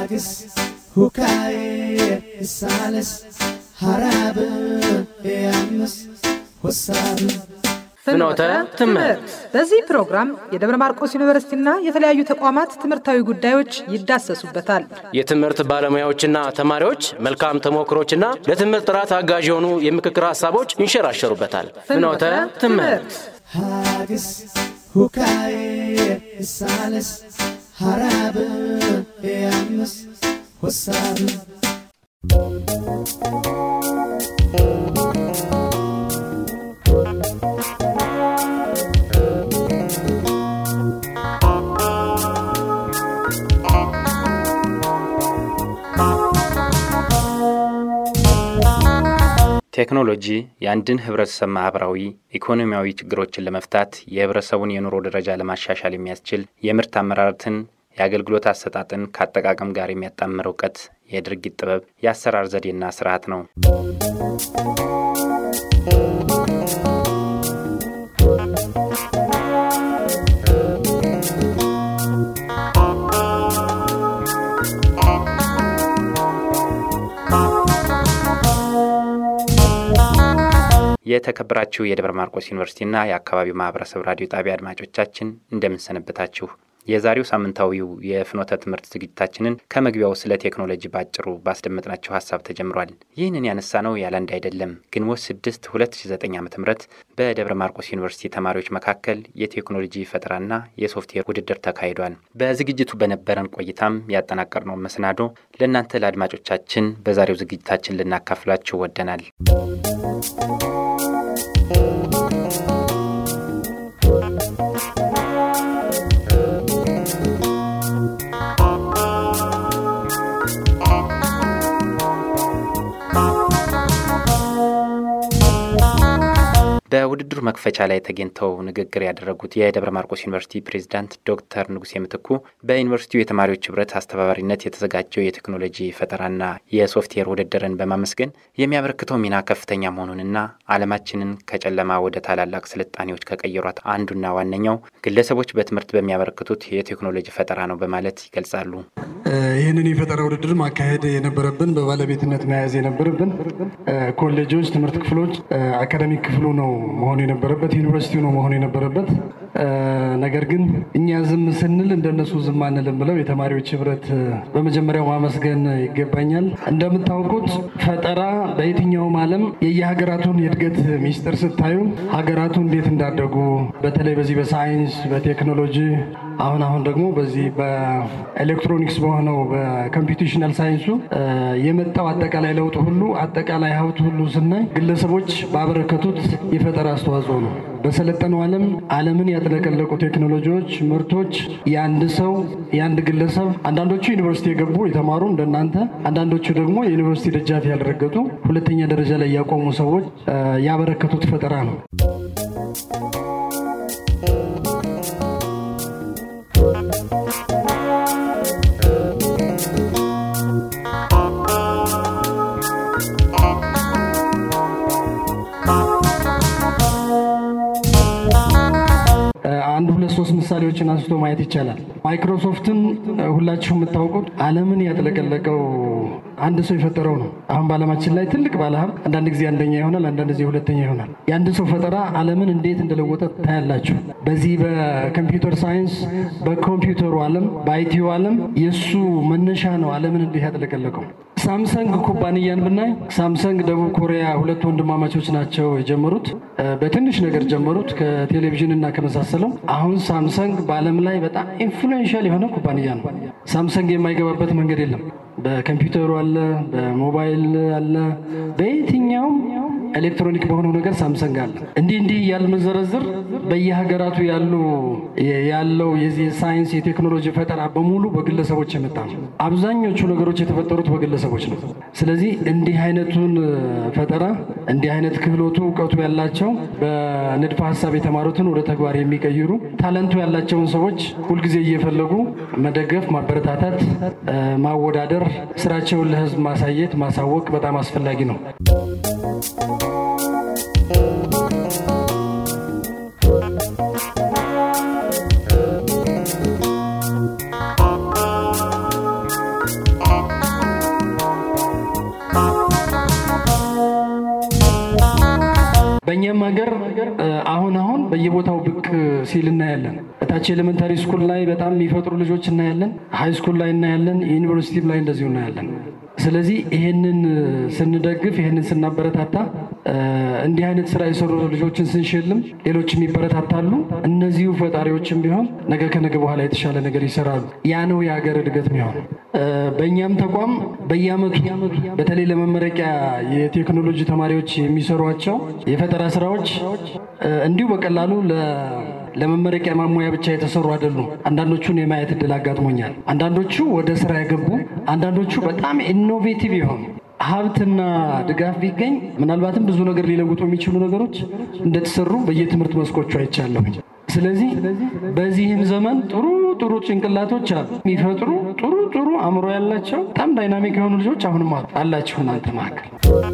ሃግስ ሁካዬ ሳልስ ሐራብ ያምስ ወሳብ ፍኖተ ትምህርት በዚህ ፕሮግራም የደብረ ማርቆስ ዩኒቨርሲቲና የተለያዩ ተቋማት ትምህርታዊ ጉዳዮች ይዳሰሱበታል። የትምህርት ባለሙያዎችና ተማሪዎች መልካም ተሞክሮችና ለትምህርት ጥራት አጋዥ የሆኑ የምክክር ሀሳቦች ይንሸራሸሩበታል። ፍኖተ ትምህርት ሃግስ ሁካዬ ሳልስ ሐራብ ያምስ ወሳብ ቴክኖሎጂ የአንድን ህብረተሰብ ማህበራዊ፣ ኢኮኖሚያዊ ችግሮችን ለመፍታት የህብረተሰቡን የኑሮ ደረጃ ለማሻሻል የሚያስችል የምርት አመራረትን፣ የአገልግሎት አሰጣጥን ከአጠቃቀም ጋር የሚያጣምር እውቀት፣ የድርጊት ጥበብ፣ የአሰራር ዘዴና ስርዓት ነው። የተከበራችሁ የደብረ ማርቆስ ዩኒቨርሲቲና የአካባቢው ማህበረሰብ ራዲዮ ጣቢያ አድማጮቻችን እንደምንሰነበታችሁ። የዛሬው ሳምንታዊው የፍኖተ ትምህርት ዝግጅታችንን ከመግቢያው ስለ ቴክኖሎጂ ባጭሩ ባስደመጥናቸው ሀሳብ ተጀምሯል። ይህንን ያነሳ ነው ያለ አንድ አይደለም። ግንቦት 6 2009 ዓ ም በደብረ ማርቆስ ዩኒቨርሲቲ ተማሪዎች መካከል የቴክኖሎጂ ፈጠራና የሶፍትዌር ውድድር ተካሂዷል። በዝግጅቱ በነበረን ቆይታም ያጠናቀርነውን መሰናዶ ለእናንተ ለአድማጮቻችን በዛሬው ዝግጅታችን ልናካፍላችሁ ወደናል። በውድድሩ መክፈቻ ላይ ተገኝተው ንግግር ያደረጉት የደብረ ማርቆስ ዩኒቨርሲቲ ፕሬዚዳንት ዶክተር ንጉሴ ምትኩ በዩኒቨርሲቲው የተማሪዎች ህብረት አስተባባሪነት የተዘጋጀው የቴክኖሎጂ ፈጠራና የሶፍትዌር ውድድርን በማመስገን የሚያበረክተው ሚና ከፍተኛ መሆኑንና ዓለማችንን ከጨለማ ወደ ታላላቅ ስልጣኔዎች ከቀየሯት አንዱና ዋነኛው ግለሰቦች በትምህርት በሚያበረክቱት የቴክኖሎጂ ፈጠራ ነው በማለት ይገልጻሉ። ይህንን የፈጠራ ውድድር ማካሄድ የነበረብን በባለቤትነት መያዝ የነበረብን ኮሌጆች፣ ትምህርት ክፍሎች፣ አካዳሚክ ክፍሉ ነው መሆኑ የነበረበት ዩኒቨርሲቲው ነው መሆኑ የነበረበት። ነገር ግን እኛ ዝም ስንል እንደነሱ ዝም አንልም ብለው የተማሪዎች ህብረት በመጀመሪያው ማመስገን ይገባኛል። እንደምታውቁት ፈጠራ በየትኛውም ዓለም የየሀገራቱን የእድገት ሚስጥር ስታዩ ሀገራቱ እንዴት እንዳደጉ በተለይ በዚህ በሳይንስ በቴክኖሎጂ አሁን አሁን ደግሞ በዚህ በኤሌክትሮኒክስ በሆነው በኮምፒውቴሽናል ሳይንሱ የመጣው አጠቃላይ ለውጥ ሁሉ አጠቃላይ ሀብት ሁሉ ስናይ ግለሰቦች ባበረከቱት የፈጠራ አስተዋጽኦ ነው። በሰለጠነው ዓለም ዓለምን ያጥለቀለቁ ቴክኖሎጂዎች፣ ምርቶች የአንድ ሰው የአንድ ግለሰብ አንዳንዶቹ ዩኒቨርሲቲ የገቡ የተማሩ እንደናንተ፣ አንዳንዶቹ ደግሞ የዩኒቨርሲቲ ደጃፍ ያልረገጡ ሁለተኛ ደረጃ ላይ ያቆሙ ሰዎች ያበረከቱት ፈጠራ ነው። አንድ ሁለት ሶስት ምሳሌዎችን አንስቶ ማየት ይቻላል። ማይክሮሶፍትን ሁላችሁ የምታውቁት ዓለምን ያጥለቀለቀው አንድ ሰው የፈጠረው ነው። አሁን በዓለማችን ላይ ትልቅ ባለሀብት አንዳንድ ጊዜ አንደኛ ይሆናል፣ አንዳንድ ጊዜ ሁለተኛ ይሆናል። የአንድ ሰው ፈጠራ ዓለምን እንዴት እንደለወጠ ታያላችሁ። በዚህ በኮምፒውተር ሳይንስ በኮምፒውተሩ ዓለም በአይቲዩ ዓለም የእሱ መነሻ ነው ዓለምን እንዲህ ያጥለቀለቀው። ሳምሰንግ ኩባንያን ብናይ ሳምሰንግ ደቡብ ኮሪያ ሁለት ወንድማማቾች ናቸው የጀመሩት። በትንሽ ነገር ጀመሩት ከቴሌቪዥን እና ከመሳሰለው። አሁን ሳምሰንግ በዓለም ላይ በጣም ኢንፍሉዌንሻል የሆነ ኩባንያ ነው። ሳምሰንግ የማይገባበት መንገድ የለም። በኮምፒውተሩ አለ፣ በሞባይል አለ፣ በየትኛውም ኤሌክትሮኒክ በሆነው ነገር ሳምሰንግ አለ። እንዲህ እንዲህ ያልመዘረዝር በየሀገራቱ ያሉ ያለው የዚህ ሳይንስ የቴክኖሎጂ ፈጠራ በሙሉ በግለሰቦች የመጣ ነው። አብዛኞቹ ነገሮች የተፈጠሩት በግለሰቦች ነው። ስለዚህ እንዲህ አይነቱን ፈጠራ እንዲህ አይነት ክህሎቱ እውቀቱ ያላቸው በንድፈ ሀሳብ የተማሩትን ወደ ተግባር የሚቀይሩ ታለንቱ ያላቸውን ሰዎች ሁልጊዜ እየፈለጉ መደገፍ፣ ማበረታታት፣ ማወዳደር፣ ስራቸውን ለህዝብ ማሳየት፣ ማሳወቅ በጣም አስፈላጊ ነው። አሁን አሁን በየቦታው ብቅ ሲል እናያለን። እታች ኤሌመንታሪ ስኩል ላይ በጣም የሚፈጥሩ ልጆች እናያለን። ሀይ ስኩል ላይ እናያለን። ዩኒቨርሲቲ ላይ እንደዚሁ እናያለን። ስለዚህ ይሄንን ስንደግፍ ይሄንን ስናበረታታ እንዲህ አይነት ስራ የሰሩ ልጆችን ስንሸልም ሌሎችም ይበረታታሉ። እነዚሁ ፈጣሪዎችም ቢሆን ነገ ከነገ በኋላ የተሻለ ነገር ይሰራሉ። ያ ነው የሀገር እድገት ሚሆን። በእኛም ተቋም በየአመቱ በተለይ ለመመረቂያ የቴክኖሎጂ ተማሪዎች የሚሰሯቸው የፈጠራ ስራዎች እንዲሁ በቀላሉ ለመመረቂያ ማሟያ ብቻ የተሰሩ አይደሉም። አንዳንዶቹን የማየት እድል አጋጥሞኛል። አንዳንዶቹ ወደ ስራ የገቡ፣ አንዳንዶቹ በጣም ኢኖቬቲቭ የሆኑ ሀብትና ድጋፍ ቢገኝ ምናልባትም ብዙ ነገር ሊለውጡ የሚችሉ ነገሮች እንደተሰሩ በየትምህርት መስኮቹ አይቻለሁኝ። ስለዚህ በዚህም ዘመን ጥሩ ጥሩ ጭንቅላቶች አሉ፣ የሚፈጥሩ ጥሩ ጥሩ አእምሮ ያላቸው በጣም ዳይናሚክ የሆኑ ልጆች አሁንም አሉ አላችሁ እናንተ መካከል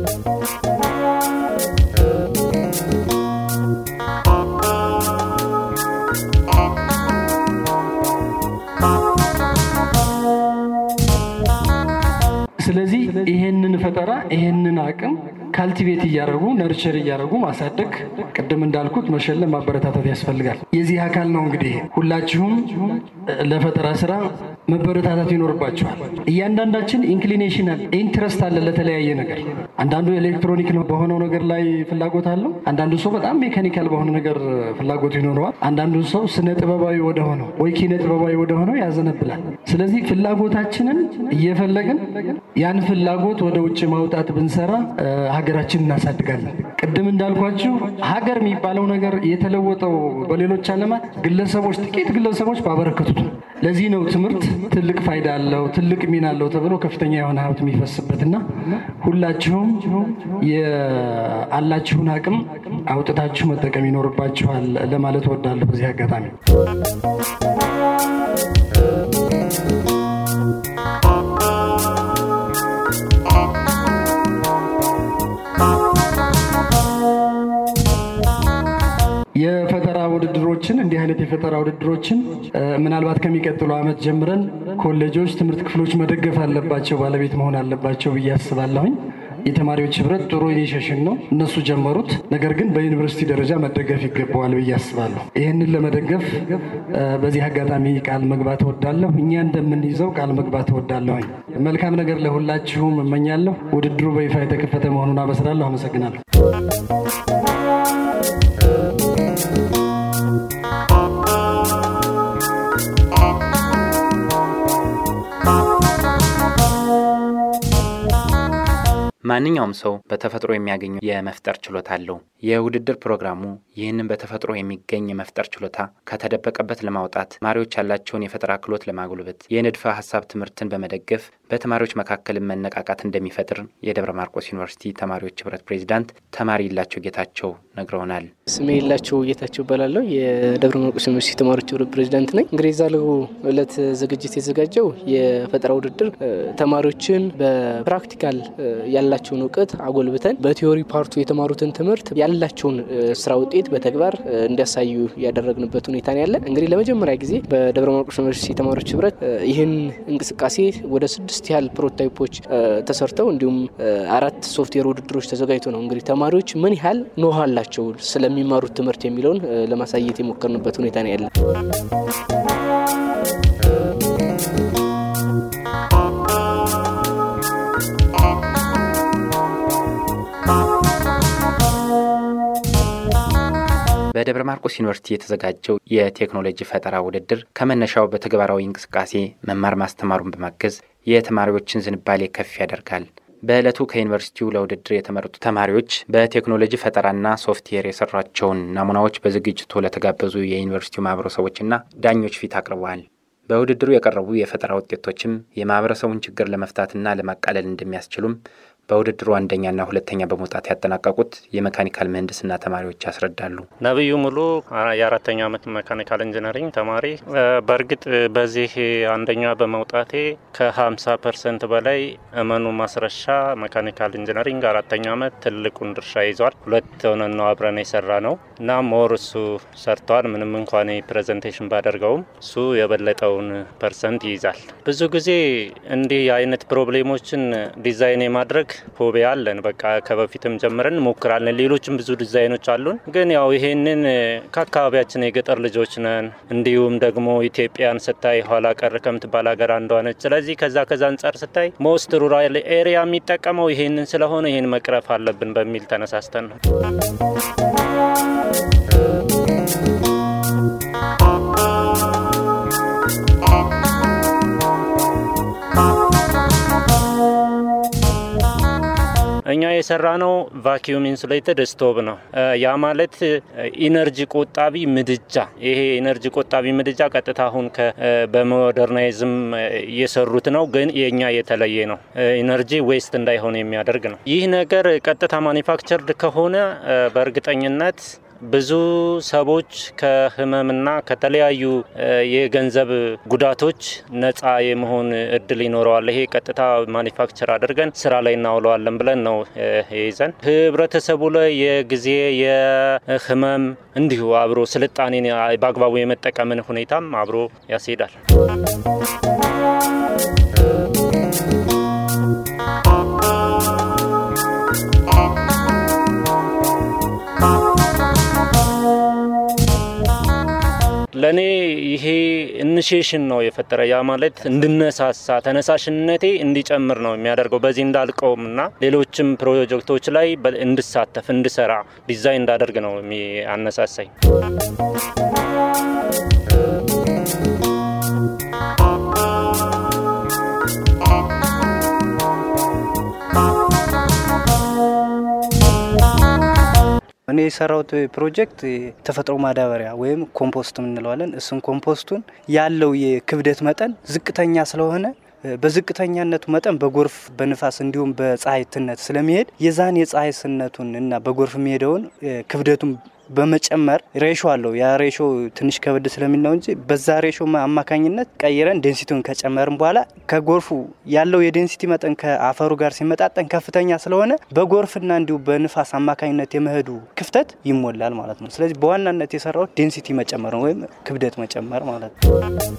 ስለዚህ ይሄንን ፈጠራ ይሄንን አቅም ካልቲቬት እያደረጉ ነርቸር እያደረጉ ማሳደግ፣ ቅድም እንዳልኩት መሸለም፣ ማበረታታት ያስፈልጋል። የዚህ አካል ነው እንግዲህ ሁላችሁም ለፈጠራ ስራ መበረታታት ይኖርባቸዋል። እያንዳንዳችን ኢንክሊኔሽናል ኢንትረስት አለ ለተለያየ ነገር። አንዳንዱ ኤሌክትሮኒክ ነው በሆነው ነገር ላይ ፍላጎት አለው። አንዳንዱ ሰው በጣም ሜካኒካል በሆነ ነገር ፍላጎቱ ይኖረዋል። አንዳንዱ ሰው ስነ ጥበባዊ ወደሆነው ወይ ኪነ ጥበባዊ ወደሆነው ያዘነብላል። ስለዚህ ፍላጎታችንን እየፈለግን ያን ፍላጎት ወደ ውጭ ማውጣት ብንሰራ ሀገራችን እናሳድጋለን። ቅድም እንዳልኳችሁ ሀገር የሚባለው ነገር የተለወጠው በሌሎች ዓለማት ግለሰቦች፣ ጥቂት ግለሰቦች ባበረከቱት ነው። ለዚህ ነው ትምህርት ትልቅ ፋይዳ አለው፣ ትልቅ ሚና አለው ተብሎ ከፍተኛ የሆነ ሀብት የሚፈስበትና ሁላችሁም የአላችሁን አቅም አውጥታችሁ መጠቀም ይኖርባችኋል ለማለት እወዳለሁ በዚህ አጋጣሚ። የፈጠራ ውድድሮችን እንዲህ አይነት የፈጠራ ውድድሮችን ምናልባት ከሚቀጥሉ ዓመት ጀምረን ኮሌጆች፣ ትምህርት ክፍሎች መደገፍ አለባቸው፣ ባለቤት መሆን አለባቸው ብዬ አስባለሁኝ። የተማሪዎች ህብረት ጥሩ ኢኒሽሽን ነው፣ እነሱ ጀመሩት። ነገር ግን በዩኒቨርሲቲ ደረጃ መደገፍ ይገባዋል ብዬ አስባለሁ። ይህንን ለመደገፍ በዚህ አጋጣሚ ቃል መግባት እወዳለሁ። እኛ እንደምንይዘው ቃል መግባት እወዳለሁኝ። መልካም ነገር ለሁላችሁም እመኛለሁ። ውድድሩ በይፋ የተከፈተ መሆኑን አበስራለሁ። አመሰግናለሁ። ማንኛውም ሰው በተፈጥሮ የሚያገኘው የመፍጠር ችሎታ አለው። የውድድር ፕሮግራሙ ይህንን በተፈጥሮ የሚገኝ የመፍጠር ችሎታ ከተደበቀበት ለማውጣት ተማሪዎች ያላቸውን የፈጠራ ክህሎት ለማጉልበት የንድፈ ሀሳብ ትምህርትን በመደገፍ በተማሪዎች መካከልን መነቃቃት እንደሚፈጥር የደብረ ማርቆስ ዩኒቨርሲቲ ተማሪዎች ህብረት ፕሬዚዳንት ተማሪ የላቸው ጌታቸው ነግረውናል። ስሜ የላቸው ጌታቸው እባላለሁ። የደብረ ማርቆስ ዩኒቨርሲቲ ተማሪዎች ህብረት ፕሬዚዳንት ነኝ። እንግዲህ የዛሬው ዕለት ዝግጅት የተዘጋጀው የፈጠራ ውድድር ተማሪዎችን በፕራክቲካል ያላቸውን እውቀት አጎልብተን በቲዮሪ ፓርቱ የተማሩትን ትምህርት ያላቸውን ስራ ውጤት በተግባር እንዲያሳዩ ያደረግንበት ሁኔታ ነው ያለ። እንግዲህ ለመጀመሪያ ጊዜ በደብረ ማርቆስ ዩኒቨርሲቲ ተማሪዎች ህብረት ይህን እንቅስቃሴ ወደ ስድስት ያህል ፕሮቶታይፖች ተሰርተው እንዲሁም አራት ሶፍትዌር ውድድሮች ተዘጋጅቶ ነው እንግዲህ ተማሪዎች ምን ያህል ኖሃ አላቸው ስለሚማሩት ትምህርት የሚለውን ለማሳየት የሞከርንበት ሁኔታ ነው ያለ። በደብረ ማርቆስ ዩኒቨርሲቲ የተዘጋጀው የቴክኖሎጂ ፈጠራ ውድድር ከመነሻው በተግባራዊ እንቅስቃሴ መማር ማስተማሩን በማገዝ የተማሪዎችን ዝንባሌ ከፍ ያደርጋል። በዕለቱ ከዩኒቨርሲቲው ለውድድር የተመረጡ ተማሪዎች በቴክኖሎጂ ፈጠራና ሶፍትዌር የሰሯቸውን ናሙናዎች በዝግጅቱ ለተጋበዙ የዩኒቨርሲቲው ማህበረሰቦችና ዳኞች ፊት አቅርበዋል። በውድድሩ የቀረቡ የፈጠራ ውጤቶችም የማህበረሰቡን ችግር ለመፍታትና ለማቃለል እንደሚያስችሉም በውድድሩ አንደኛና ሁለተኛ በመውጣት ያጠናቀቁት የመካኒካል ምህንድስና ተማሪዎች ያስረዳሉ። ነብዩ ሙሉ የአራተኛ ዓመት መካኒካል ኢንጂነሪንግ ተማሪ። በእርግጥ በዚህ አንደኛ በመውጣቴ ከ50 ፐርሰንት በላይ እመኑ ማስረሻ መካኒካል ኢንጂነሪንግ አራተኛ ዓመት ትልቁን ድርሻ ይዟል። ሁለት ሆነን ነው አብረን የሰራ ነው። እና ሞር እሱ ሰርተዋል። ምንም እንኳን ፕሬዘንቴሽን ባደርገውም እሱ የበለጠውን ፐርሰንት ይይዛል። ብዙ ጊዜ እንዲህ አይነት ፕሮብሌሞችን ዲዛይን የማድረግ ሆቤ አለን። በቃ ከበፊትም ጀምረን እንሞክራለን። ሌሎችም ብዙ ዲዛይኖች አሉን። ግን ያው ይሄንን ከአካባቢያችን የገጠር ልጆች ነን። እንዲሁም ደግሞ ኢትዮጵያን ስታይ ኋላ ቀር ከምትባል ሀገር አንዷ ነች። ስለዚህ ከዛ ከዛ አንጻር ስታይ ሞስት ሩራል ኤሪያ የሚጠቀመው ይሄንን ስለሆነ ይሄን መቅረፍ አለብን በሚል ተነሳስተን ነው። እኛ የሰራ ነው ቫኪዩም ኢንሱሌትድ ስቶቭ ነው። ያ ማለት ኢነርጂ ቆጣቢ ምድጃ። ይሄ ኢነርጂ ቆጣቢ ምድጃ ቀጥታ አሁን በሞደርናይዝም እየሰሩት ነው፣ ግን የእኛ የተለየ ነው። ኢነርጂ ዌስት እንዳይሆን የሚያደርግ ነው። ይህ ነገር ቀጥታ ማኒፋክቸርድ ከሆነ በእርግጠኝነት ብዙ ሰዎች ከህመምና ከተለያዩ የገንዘብ ጉዳቶች ነፃ የመሆን እድል ይኖረዋል። ይሄ ቀጥታ ማኒፋክቸር አድርገን ስራ ላይ እናውለዋለን ብለን ነው ይዘን ህብረተሰቡ ላይ የጊዜ የህመም እንዲሁ አብሮ ስልጣኔን በአግባቡ የመጠቀምን ሁኔታም አብሮ ያስሄዳል። ለእኔ ይሄ ኢኒሺዬሽን ነው የፈጠረ። ያ ማለት እንድነሳሳ ተነሳሽነቴ እንዲጨምር ነው የሚያደርገው። በዚህ እንዳልቀውም እና ሌሎችም ፕሮጀክቶች ላይ እንድሳተፍ እንድሰራ ዲዛይን እንዳደርግ ነው አነሳሳኝ። እኔ የሰራሁት ፕሮጀክት ተፈጥሮ ማዳበሪያ ወይም ኮምፖስት እንለዋለን። እሱን ኮምፖስቱን ያለው የክብደት መጠን ዝቅተኛ ስለሆነ በዝቅተኛነቱ መጠን በጎርፍ በንፋስ እንዲሁም በፀሐይትነት ስለሚሄድ የዛን የፀሐይስነቱን እና በጎርፍ የሚሄደውን ክብደቱን በመጨመር ሬሾ አለው። ያ ሬሾ ትንሽ ከበድ ስለሚል ነው እንጂ በዛ ሬሾ አማካኝነት ቀይረን ዴንሲቲውን ከጨመርን በኋላ ከጎርፉ ያለው የዴንሲቲ መጠን ከአፈሩ ጋር ሲመጣጠን ከፍተኛ ስለሆነ በጎርፍና እንዲሁ በንፋስ አማካኝነት የመሄዱ ክፍተት ይሞላል ማለት ነው። ስለዚህ በዋናነት የሰራው ዴንሲቲ መጨመር ነው ወይም ክብደት መጨመር ማለት ነው።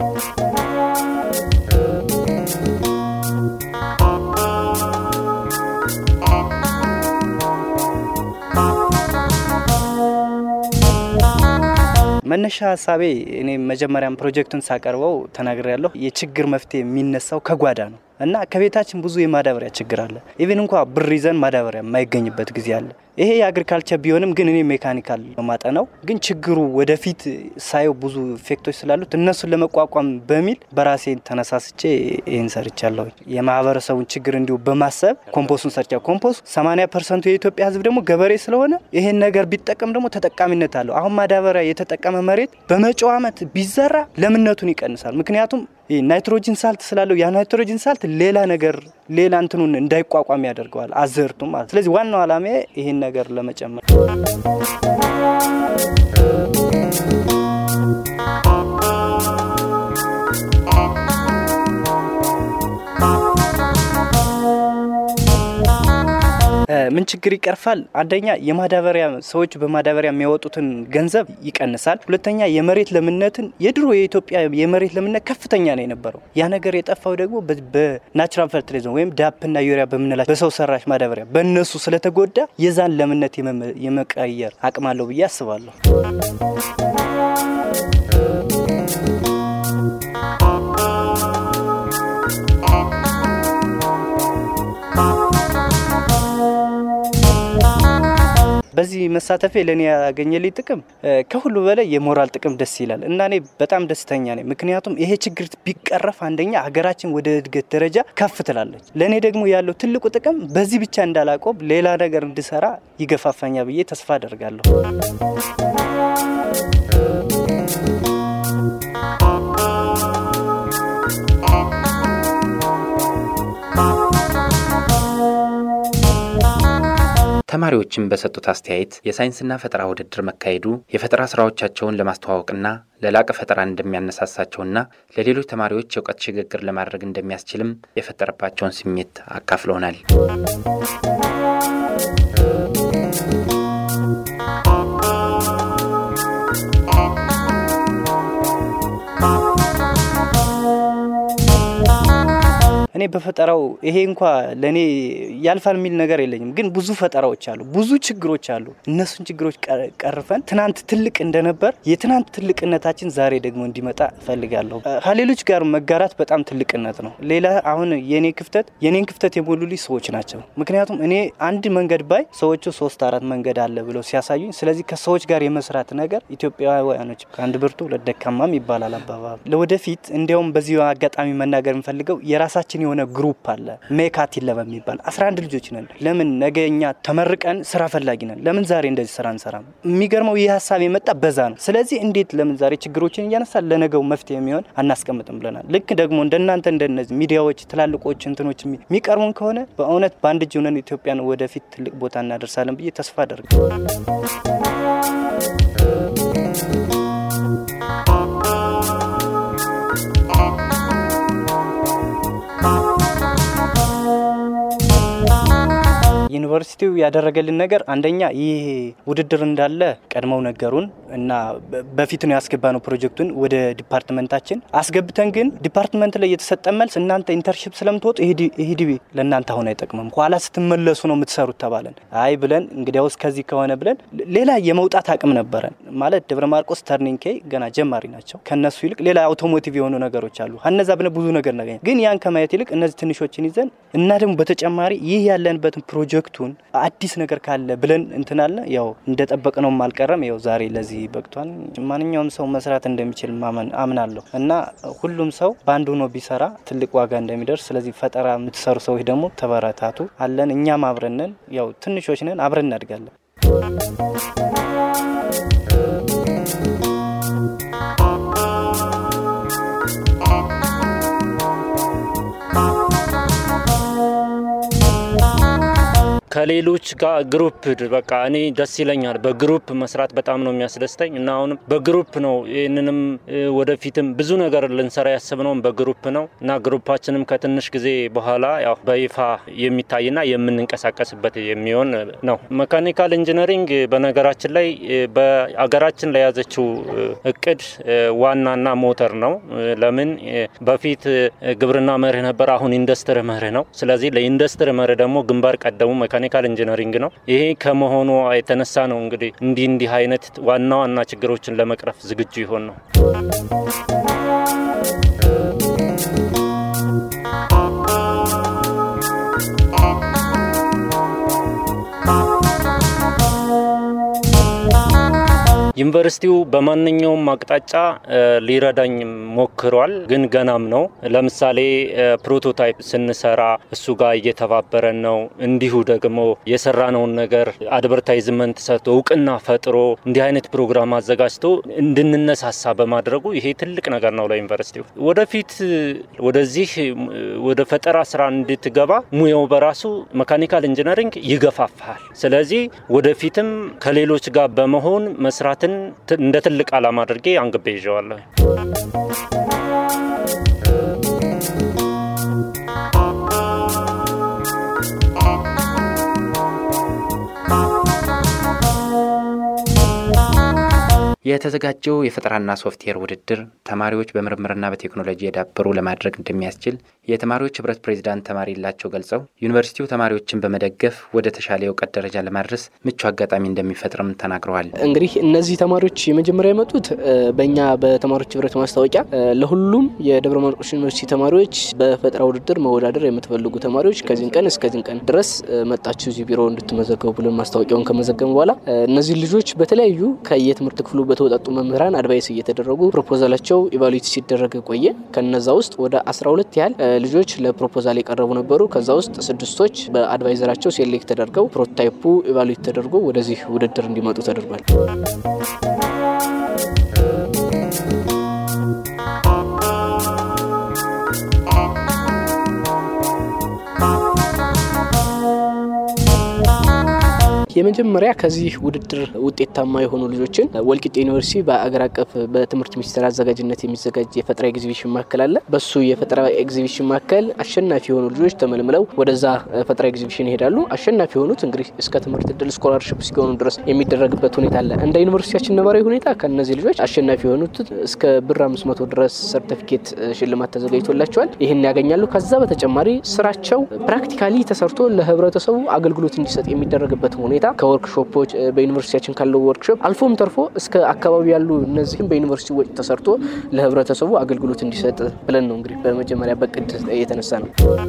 መነሻ ሀሳቤ እኔ መጀመሪያም ፕሮጀክቱን ሳቀርበው ተናግሬ ያለሁ የችግር መፍትሄ የሚነሳው ከጓዳ ነው እና ከቤታችን ብዙ የማዳበሪያ ችግር አለ። ኢቨን እንኳ ብር ይዘን ማዳበሪያ የማይገኝበት ጊዜ አለ። ይሄ የአግሪካልቸር ቢሆንም ግን እኔ ሜካኒካል ማጠናው ግን ችግሩ ወደፊት ሳየው ብዙ ኢፌክቶች ስላሉት እነሱን ለመቋቋም በሚል በራሴ ተነሳስቼ ይህን ሰርቻለሁ። የማህበረሰቡን ችግር እንዲሁ በማሰብ ኮምፖስቱን ሰርቻ ኮምፖስት 80 ፐርሰንቱ የኢትዮጵያ ሕዝብ ደግሞ ገበሬ ስለሆነ ይሄን ነገር ቢጠቀም ደግሞ ተጠቃሚነት አለው። አሁን ማዳበሪያ የተጠቀመ መሬት በመጪው ዓመት ቢዘራ ለምነቱን ይቀንሳል። ምክንያቱም ናይትሮጂን ሳልት ስላለው ያ ናይትሮጂን ሳልት ሌላ ነገር ሌላ እንትኑን እንዳይቋቋም ያደርገዋል አዘርቱ ማለት። ስለዚህ ዋናው ዓላማ ይሄን ነገር ለመጨመር ምን ችግር ይቀርፋል? አንደኛ የማዳበሪያ ሰዎች በማዳበሪያ የሚያወጡትን ገንዘብ ይቀንሳል። ሁለተኛ የመሬት ለምነትን የድሮ የኢትዮጵያ የመሬት ለምነት ከፍተኛ ነው የነበረው። ያ ነገር የጠፋው ደግሞ በናቹራል ፈርቲላይዘር ወይም ዳፕና ዩሪያ በምንላቸው በሰው ሰራሽ ማዳበሪያ በእነሱ ስለተጎዳ የዛን ለምነት የመቀየር አቅም አለው ብዬ አስባለሁ። በዚህ መሳተፌ ለእኔ ያገኘልኝ ጥቅም ከሁሉ በላይ የሞራል ጥቅም ደስ ይላል እና እኔ በጣም ደስተኛ ነኝ። ምክንያቱም ይሄ ችግር ቢቀረፍ አንደኛ ሀገራችን ወደ እድገት ደረጃ ከፍ ትላለች። ለእኔ ደግሞ ያለው ትልቁ ጥቅም በዚህ ብቻ እንዳላቆም ሌላ ነገር እንድሰራ ይገፋፋኛ ብዬ ተስፋ አደርጋለሁ። ተማሪዎችን በሰጡት አስተያየት የሳይንስና ፈጠራ ውድድር መካሄዱ የፈጠራ ስራዎቻቸውን ለማስተዋወቅና ለላቀ ፈጠራ እንደሚያነሳሳቸውና ለሌሎች ተማሪዎች የእውቀት ሽግግር ለማድረግ እንደሚያስችልም የፈጠረባቸውን ስሜት አካፍለውናል። እኔ በፈጠራው ይሄ እንኳ ለእኔ ያልፋል የሚል ነገር የለኝም፣ ግን ብዙ ፈጠራዎች አሉ፣ ብዙ ችግሮች አሉ። እነሱን ችግሮች ቀርፈን ትናንት ትልቅ እንደነበር የትናንት ትልቅነታችን ዛሬ ደግሞ እንዲመጣ እፈልጋለሁ። ከሌሎች ጋር መጋራት በጣም ትልቅነት ነው። ሌላ አሁን የኔ ክፍተት የኔን ክፍተት የሞሉልኝ ሰዎች ናቸው። ምክንያቱም እኔ አንድ መንገድ ባይ ሰዎቹ ሶስት አራት መንገድ አለ ብለው ሲያሳዩኝ፣ ስለዚህ ከሰዎች ጋር የመስራት ነገር ኢትዮጵያውያኖች ከአንድ ብርቱ ሁለት ደካማም ይባላል አባባል። ለወደፊት እንዲያውም በዚህ አጋጣሚ መናገር የምፈልገው የራሳችን የሆነ ግሩፕ አለ ሜካቲን ለበሚባል 11 ልጆች ነን። ለምን ነገ እኛ ተመርቀን ስራ ፈላጊ ነን። ለምን ዛሬ እንደዚህ ስራ እንሰራም? የሚገርመው ይህ ሀሳብ የመጣ በዛ ነው። ስለዚህ እንዴት ለምን ዛሬ ችግሮችን እያነሳ ለነገው መፍትሄ የሚሆን አናስቀምጥም ብለናል። ልክ ደግሞ እንደናንተ እንደነዚህ ሚዲያዎች ትላልቆች እንትኖች የሚቀርቡን ከሆነ በእውነት በአንድ እጅ ሆነን ኢትዮጵያን ወደፊት ትልቅ ቦታ እናደርሳለን ብዬ ተስፋ አደርጋለሁ። ዩኒቨርሲቲው ያደረገልን ነገር አንደኛ ይህ ውድድር እንዳለ ቀድመው ነገሩን እና በፊት ነው ያስገባነው ፕሮጀክቱን ወደ ዲፓርትመንታችን አስገብተን፣ ግን ዲፓርትመንት ላይ የተሰጠ መልስ እናንተ ኢንተርንሺፕ ስለምትወጡ ይህ ዲቢ ለእናንተ አሁን አይጠቅምም፣ ኋላ ስትመለሱ ነው የምትሰሩት ተባለን። አይ ብለን እንግዲያውስ ከዚህ ከሆነ ብለን ሌላ የመውጣት አቅም ነበረን። ማለት ደብረ ማርቆስ ተርኒንግ ኬ ገና ጀማሪ ናቸው። ከነሱ ይልቅ ሌላ አውቶሞቲቭ የሆኑ ነገሮች አሉ። እነዛ ብለን ብዙ ነገር ነገኝ፣ ግን ያን ከማየት ይልቅ እነዚህ ትንሾችን ይዘን እና ደግሞ በተጨማሪ ይህ ያለንበትን ፕሮጀክቱን አዲስ ነገር ካለ ብለን እንትናለ ያው እንደጠበቅነውም አልቀረም። ያው ዛሬ ለዚህ በቅቷል። ማንኛውም ሰው መስራት እንደሚችል ማመን አምናለሁ እና ሁሉም ሰው በአንድ ሆኖ ቢሰራ ትልቅ ዋጋ እንደሚደርስ። ስለዚህ ፈጠራ የምትሰሩ ሰዎች ደግሞ ተበረታቱ አለን። እኛም አብረነን ያው ትንሾች ነን፣ አብረን እናድጋለን። ከሌሎች ጋር ግሩፕ በቃ እኔ ደስ ይለኛል። በግሩፕ መስራት በጣም ነው የሚያስደስተኝ እና አሁንም በግሩፕ ነው ይህንንም ወደፊትም ብዙ ነገር ልንሰራ ያስብነውም በግሩፕ ነው እና ግሩፓችንም ከትንሽ ጊዜ በኋላ ያው በይፋ የሚታይና የምንንቀሳቀስበት የሚሆን ነው። መካኒካል ኢንጂነሪንግ በነገራችን ላይ በአገራችን ለያዘችው እቅድ ዋናና ሞተር ነው። ለምን በፊት ግብርና መርህ ነበር፣ አሁን ኢንዱስትሪ መርህ ነው። ስለዚህ ለኢንዱስትሪ መርህ ደግሞ ግንባር ቀደሙ መካኒካል ኢንጂነሪንግ ነው። ይሄ ከመሆኑ የተነሳ ነው እንግዲህ እንዲህ እንዲህ አይነት ዋና ዋና ችግሮችን ለመቅረፍ ዝግጁ ይሆን ነው። ዩኒቨርሲቲው በማንኛውም አቅጣጫ ሊረዳኝ ሞክሯል፣ ግን ገናም ነው። ለምሳሌ ፕሮቶታይፕ ስንሰራ እሱ ጋር እየተባበረን ነው። እንዲሁ ደግሞ የሰራነውን ነገር አድቨርታይዝመንት ሰጥቶ እውቅና ፈጥሮ እንዲህ አይነት ፕሮግራም አዘጋጅቶ እንድንነሳሳ በማድረጉ ይሄ ትልቅ ነገር ነው ለዩኒቨርሲቲው። ወደፊት ወደዚህ ወደ ፈጠራ ስራ እንድትገባ ሙያው በራሱ መካኒካል ኢንጂነሪንግ ይገፋፋል። ስለዚህ ወደፊትም ከሌሎች ጋር በመሆን መስራት እንደ ትልቅ ዓላማ አድርጌ አንግቤ ይዤዋለሁ። የተዘጋጀው የፈጠራና ሶፍትዌር ውድድር ተማሪዎች በምርምርና በቴክኖሎጂ የዳበሩ ለማድረግ እንደሚያስችል የተማሪዎች ህብረት ፕሬዚዳንት ተማሪ ላቸው ገልጸው ዩኒቨርሲቲው ተማሪዎችን በመደገፍ ወደ ተሻለ የእውቀት ደረጃ ለማድረስ ምቹ አጋጣሚ እንደሚፈጥርም ተናግረዋል። እንግዲህ እነዚህ ተማሪዎች የመጀመሪያ የመጡት በእኛ በተማሪዎች ህብረት ማስታወቂያ ለሁሉም የደብረ ማርቆስ ዩኒቨርሲቲ ተማሪዎች በፈጠራ ውድድር መወዳደር የምትፈልጉ ተማሪዎች ከዚህን ቀን እስከዚህን ቀን ድረስ መጣችሁ እዚህ ቢሮ እንድትመዘገቡ ብለን ማስታወቂያውን ከመዘገቡ በኋላ እነዚህ ልጆች በተለያዩ ከየትምህርት ክፍሉ በተወጣጡ መምህራን አድቫይስ እየተደረጉ ፕሮፖዛላቸው ኢቫሉዌት ሲደረግ ቆየ። ከነዛ ውስጥ ወደ 12 ያህል ልጆች ለፕሮፖዛል የቀረቡ ነበሩ። ከዛ ውስጥ ስድስቶች በአድቫይዘራቸው ሴሌክት ተደርገው ፕሮቶታይፑ ኢቫሉዌት ተደርጎ ወደዚህ ውድድር እንዲመጡ ተደርጓል። የመጀመሪያ ከዚህ ውድድር ውጤታማ የሆኑ ልጆችን ወልቂጤ ዩኒቨርሲቲ በአገር አቀፍ በትምህርት ሚኒስቴር አዘጋጅነት የሚዘጋጅ የፈጠራ ኤግዚቢሽን ማዕከል አለ። በሱ የፈጠራ ኤግዚቢሽን ማዕከል አሸናፊ የሆኑ ልጆች ተመልምለው ወደዛ ፈጠራ ኤግዚቢሽን ይሄዳሉ። አሸናፊ የሆኑት እንግዲህ እስከ ትምህርት እድል ስኮላርሽፕ እስኪሆኑ ድረስ የሚደረግበት ሁኔታ አለ። እንደ ዩኒቨርሲቲያችን ነባራዊ ሁኔታ ከእነዚህ ልጆች አሸናፊ የሆኑት እስከ ብር አምስት መቶ ድረስ ሰርቲፊኬት ሽልማት ተዘጋጅቶላቸዋል። ይህን ያገኛሉ። ከዛ በተጨማሪ ስራቸው ፕራክቲካሊ ተሰርቶ ለህብረተሰቡ አገልግሎት እንዲሰጥ የሚደረግበት ሁኔታ ከወርክሾፖች በዩኒቨርሲቲያችን ካለው ወርክሾፕ አልፎም ተርፎ እስከ አካባቢ ያሉ እነዚህም በዩኒቨርሲቲ ወጪ ተሰርቶ ለህብረተሰቡ አገልግሎት እንዲሰጥ ብለን ነው እንግዲህ በመጀመሪያ በቅድ የተነሳ ነው።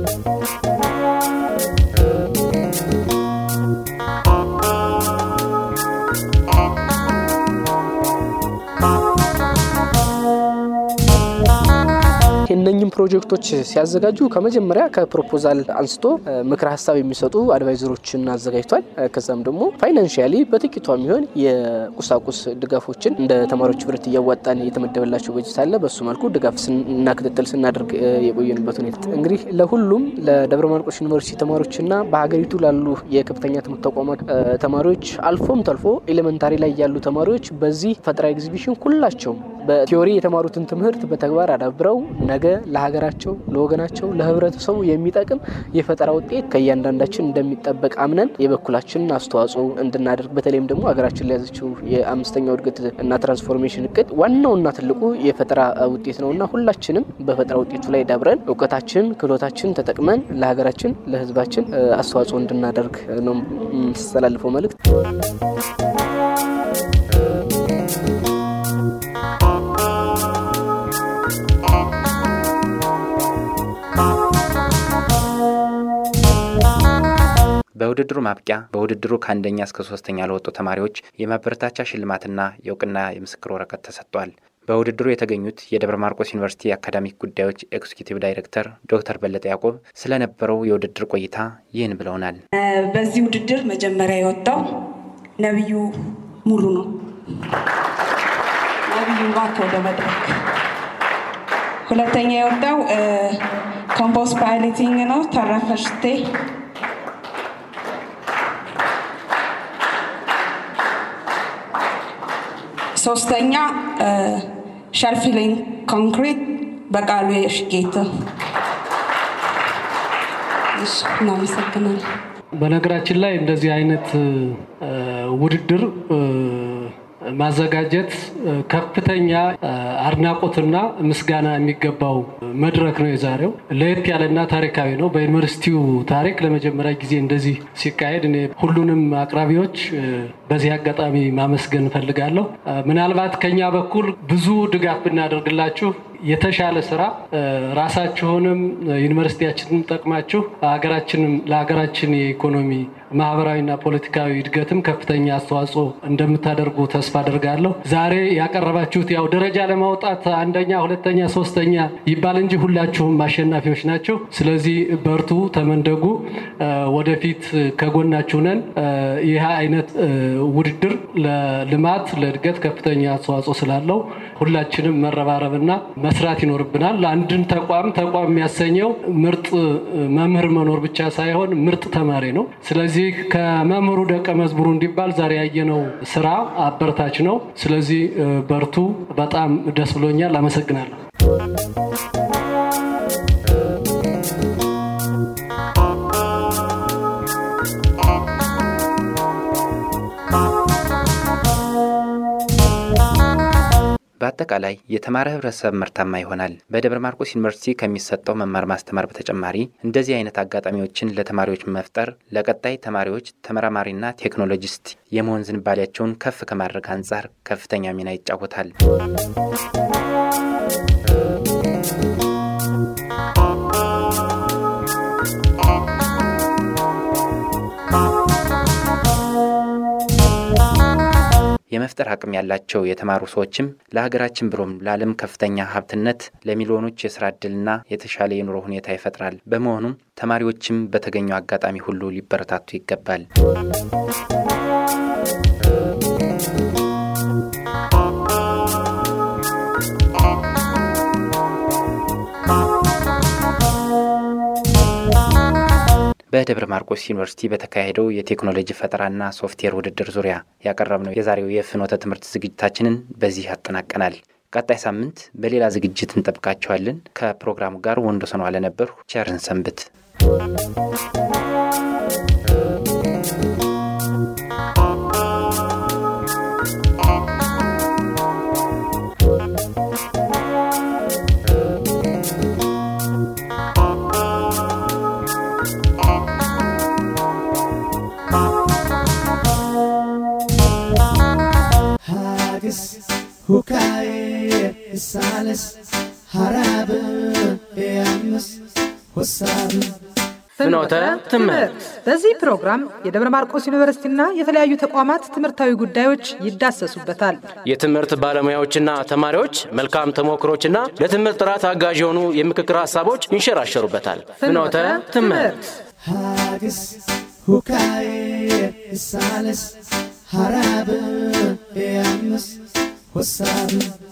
እነኝም ፕሮጀክቶች ሲያዘጋጁ ከመጀመሪያ ከፕሮፖዛል አንስቶ ምክረ ሀሳብ የሚሰጡ አድቫይዘሮችን አዘጋጅቷል። ከዛም ደግሞ ፋይናንሽያሊ በጥቂቷ የሚሆን የቁሳቁስ ድጋፎችን እንደ ተማሪዎች ህብረት እያዋጣን የተመደበላቸው በጀት አለ። በሱ መልኩ ድጋፍ እና ክትትል ስናደርግ የቆየንበት ሁኔታ እንግዲህ ለሁሉም ለደብረ ማርቆስ ዩኒቨርሲቲ ተማሪዎችና በሀገሪቱ ላሉ የከፍተኛ ትምህርት ተቋማት ተማሪዎች አልፎም ተልፎ ኤሌመንታሪ ላይ ያሉ ተማሪዎች በዚህ ፈጠራ ኤግዚቢሽን ሁላቸውም በቲዮሪ የተማሩትን ትምህርት በተግባር አዳብረው ነገ ለሀገራቸው፣ ለወገናቸው፣ ለህብረተሰቡ የሚጠቅም የፈጠራ ውጤት ከእያንዳንዳችን እንደሚጠበቅ አምነን የበኩላችንን አስተዋጽኦ እንድናደርግ በተለይም ደግሞ ሀገራችን ለያዘችው የአምስተኛው እድገት እና ትራንስፎርሜሽን እቅድ ዋናውና ትልቁ የፈጠራ ውጤት ነውና ሁላችንም በፈጠራ ውጤቱ ላይ ዳብረን እውቀታችን፣ ክህሎታችን ተጠቅመን ለሀገራችን፣ ለህዝባችን አስተዋጽኦ እንድናደርግ ነው የምስተላልፈው መልእክት። በውድድሩ ማብቂያ በውድድሩ ከአንደኛ እስከ ሶስተኛ ለወጡ ተማሪዎች የማበረታቻ ሽልማትና የእውቅና የምስክር ወረቀት ተሰጥቷል። በውድድሩ የተገኙት የደብረ ማርቆስ ዩኒቨርሲቲ የአካዳሚክ ጉዳዮች ኤክስኪዩቲቭ ዳይሬክተር ዶክተር በለጠ ያዕቆብ ስለነበረው የውድድር ቆይታ ይህን ብለውናል። በዚህ ውድድር መጀመሪያ የወጣው ነቢዩ ሙሉ ነው። ነቢዩ እባክህ ወደ መድረክ። ሁለተኛ የወጣው ኮምፖስ ፓይለቲንግ ነው። ተረፈ ሽቴ ሶስተኛ ሸርፊሊንግ ኮንክሪት በቃሉ የሽጌት እናመሰግናለን። በነገራችን ላይ እንደዚህ አይነት ውድድር ማዘጋጀት ከፍተኛ አድናቆትና ምስጋና የሚገባው መድረክ ነው። የዛሬው ለየት ያለና ታሪካዊ ነው። በዩኒቨርሲቲው ታሪክ ለመጀመሪያ ጊዜ እንደዚህ ሲካሄድ እኔ ሁሉንም አቅራቢዎች በዚህ አጋጣሚ ማመስገን እፈልጋለሁ። ምናልባት ከኛ በኩል ብዙ ድጋፍ ብናደርግላችሁ የተሻለ ስራ ራሳችሁንም ዩኒቨርሲቲያችንን ጠቅማችሁ ሀገራችንም ለሀገራችን የኢኮኖሚ ማህበራዊና ፖለቲካዊ እድገትም ከፍተኛ አስተዋጽኦ እንደምታደርጉ ተስፋ አደርጋለሁ። ዛሬ ያቀረባችሁት ያው ደረጃ ለማውጣት አንደኛ፣ ሁለተኛ፣ ሶስተኛ ይባል እንጂ ሁላችሁም አሸናፊዎች ናቸው። ስለዚህ በርቱ፣ ተመንደጉ፣ ወደፊት ከጎናችሁ ነን። ይህ አይነት ውድድር ለልማት ለእድገት ከፍተኛ አስተዋጽኦ ስላለው ሁላችንም መረባረብና መስራት ይኖርብናል። አንድን ተቋም ተቋም የሚያሰኘው ምርጥ መምህር መኖር ብቻ ሳይሆን ምርጥ ተማሪ ነው። ስለዚህ ከመምህሩ ደቀ መዝሙሩ እንዲባል ዛሬ ያየነው ስራ አበረታች ነው። ስለዚህ በርቱ። በጣም ደስ ብሎኛል። አመሰግናለሁ። በአጠቃላይ የተማረ ህብረተሰብ ምርታማ ይሆናል። በደብረ ማርቆስ ዩኒቨርሲቲ ከሚሰጠው መማር ማስተማር በተጨማሪ እንደዚህ አይነት አጋጣሚዎችን ለተማሪዎች መፍጠር ለቀጣይ ተማሪዎች ተመራማሪና ቴክኖሎጂስት የመሆን ዝንባሌያቸውን ከፍ ከማድረግ አንጻር ከፍተኛ ሚና ይጫወታል። የመፍጠር አቅም ያላቸው የተማሩ ሰዎችም ለሀገራችን ብሎም ለዓለም ከፍተኛ ሀብትነት ለሚሊዮኖች የስራ ዕድልና የተሻለ የኑሮ ሁኔታ ይፈጥራል። በመሆኑም ተማሪዎችም በተገኘው አጋጣሚ ሁሉ ሊበረታቱ ይገባል። በደብረ ማርቆስ ዩኒቨርሲቲ በተካሄደው የቴክኖሎጂ ፈጠራና ሶፍትዌር ውድድር ዙሪያ ያቀረብነው የዛሬው የፍኖተ ትምህርት ዝግጅታችንን በዚህ ያጠናቀናል። ቀጣይ ሳምንት በሌላ ዝግጅት እንጠብቃችኋለን። ከፕሮግራሙ ጋር ወንዶሰን ዋለ ነበርሁ። ቸርን ሰንብት። ሀግስ ሁካዬ ሳልስ ሀራብ ያምስ ወሳብ ፍኖተ ትምህርት በዚህ ፕሮግራም የደብረ ማርቆስ ዩኒቨርሲቲና የተለያዩ ተቋማት ትምህርታዊ ጉዳዮች ይዳሰሱበታል። የትምህርት ባለሙያዎችና ተማሪዎች መልካም ተሞክሮችና ለትምህርት ጥራት አጋዥ የሆኑ የምክክር ሀሳቦች ይንሸራሸሩበታል። ፍኖተ ትምህርት ሀግስ ሁካዬ ሳልስ ሀራብ ያምስ ወሳብ